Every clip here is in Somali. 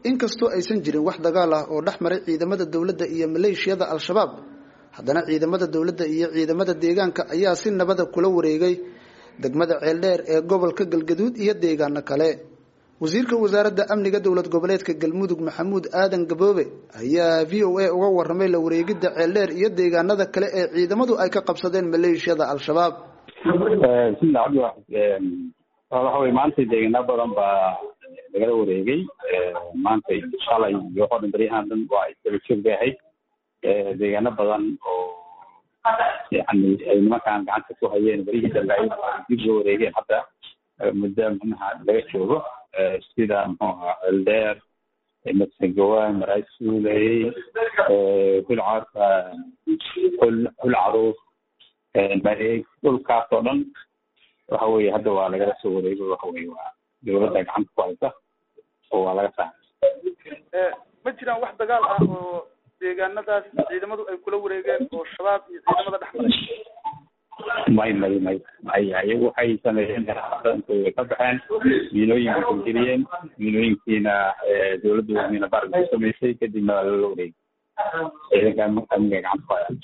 inkastoo aysan jirin wax dagaal ah oo dhex maray ciidamada dowladda iyo maleeshiyada al-shabaab haddana ciidamada dowladda iyo ciidamada deegaanka ayaa si nabada kula wareegay degmada ceeldheer ee gobolka galgaduud iyo deegaano kale wasiirka wasaaradda amniga dowlad goboleedka galmudug maxamuud aadan gaboobe ayaa v o a uga waramay la wareegidda ceeldheer iyo deegaanada kale ee ciidamadu ay ka qabsadeen maleeshiyada al-shabaab bismillah cabdiwaxid waxa weye maanta deegaano badan baa lagala wareegay maanta shalay iyo waxoo dhan baryahan dhan waa isdaba joog bay ahayd deegaano badan oo yani ay nimankaan gacanta ku hayeen barihii dambe ay dib loo wareegeen hadda muddo manaha laga joogo sida muxuu ahaa eldeer madsagawaan maraasuuley hulcarka hul hul caruus mareeg dhulkaas oo dhan waxa weye hadda waa lagala soo wareego waxa weye waa dowladda gacanta ku haysa oo waa laga saaray ma jiraan wax dagaal ah oo deegaanadaas ciidamadu ay kula wareegeen oo shabaab iyo ciidamada dhex maray may may may may iyagu waxay sameeyeen way ka baxeen miinooyinka gelgeliyeen miinooyinkiina dowladdu miina barig ku samaysay kadibna waa lala wareegay ciidanka amniga gacanta ku haya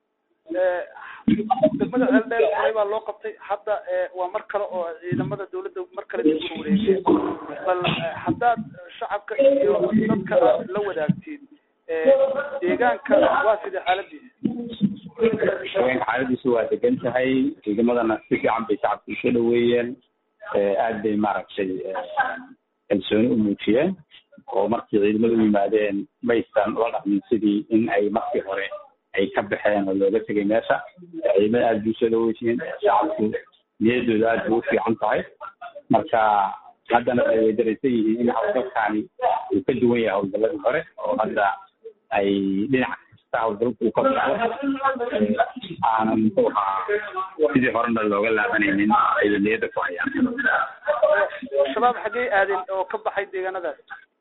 degmada ceeldheer horay baa loo qabtay hadda waa mar kale oo ciidamada dowladda mar kale dib uga wareegeen bal haddaad shacabka iyo dadka aad la wadaagtiin deegaanka waa sidii xaaladiisa deegaanka xaaladiisu waa degan tahay ciidamadana si fiican bay shacabka usoo dhaweeyeen aad bay maaragtay kalsooni u muujiyeen oo markii ciidamadu u yimaadeen maysan ula dhaqmin sidii in ay markii hore ay ka baxeen oo looga tegay meesha ciidamada aad bay usoo dhaweysiyeen shacabku niyadooda aad bay u fiican tahay marka haddana ay way daraysan yihiin in hawlgalkaani uu ka duwan yahay hawlgaladii hore oo hadda ay dhinac kasta hawlgalku uu ka socdo aanan muxuu ahaa sidii horena looga laabanaynin ay niyadda ku hayaan shabaab xaggey aadeen oo ka baxay deegaanadaas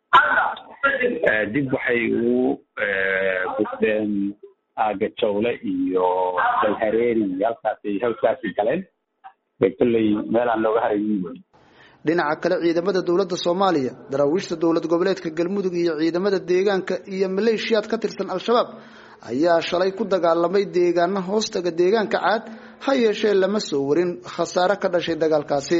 dib waxay ugu gudbeen aaga jawle iyo dalhareeri iyo halkaasay halkaasay galeen bay kolley meelaan looga haraynin wey dhinaca kale ciidamada dowladda soomaaliya daraawiishta dowlad goboleedka galmudug iyo ciidamada deegaanka iyo maleeshiyaad ka tirsan al-shabaab ayaa shalay ku dagaalamay deegaano hoostaga deegaanka caad ha yeeshee lama soo warin khasaare ka dhashay dagaalkaasi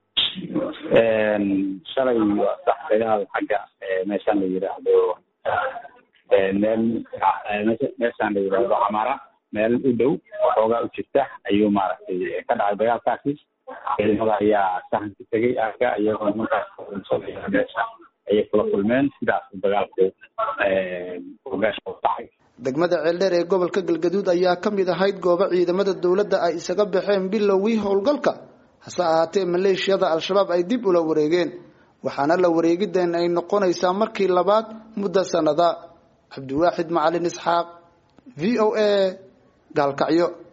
shalay waa sax dagaal xagga meeshaan la yidhaahdo meel meeshaan la yidhaahdo camara meel u dhow xoogaa u jirta ayuu maaragtay ka dhacay dagaalkaasi ciidamada ayaa sahanka tegay aaga iyagoo nimankaas meesha ayay kula kulmeen sidaas dagaalku meesha u dhacay degmada ceeldheer ee gobolka galgaduud ayaa ka mid ahayd goobo ciidamada dowladda ay isaga baxeen bilowgii howlgalka hase ahaatee maleeshiyada al-shabaab ay dib ula wareegeen waxaana la wareegideen ay noqonaysaa markii labaad muddo sanada cabdiwaaxid macalin isxaaq v o a gaalkacyo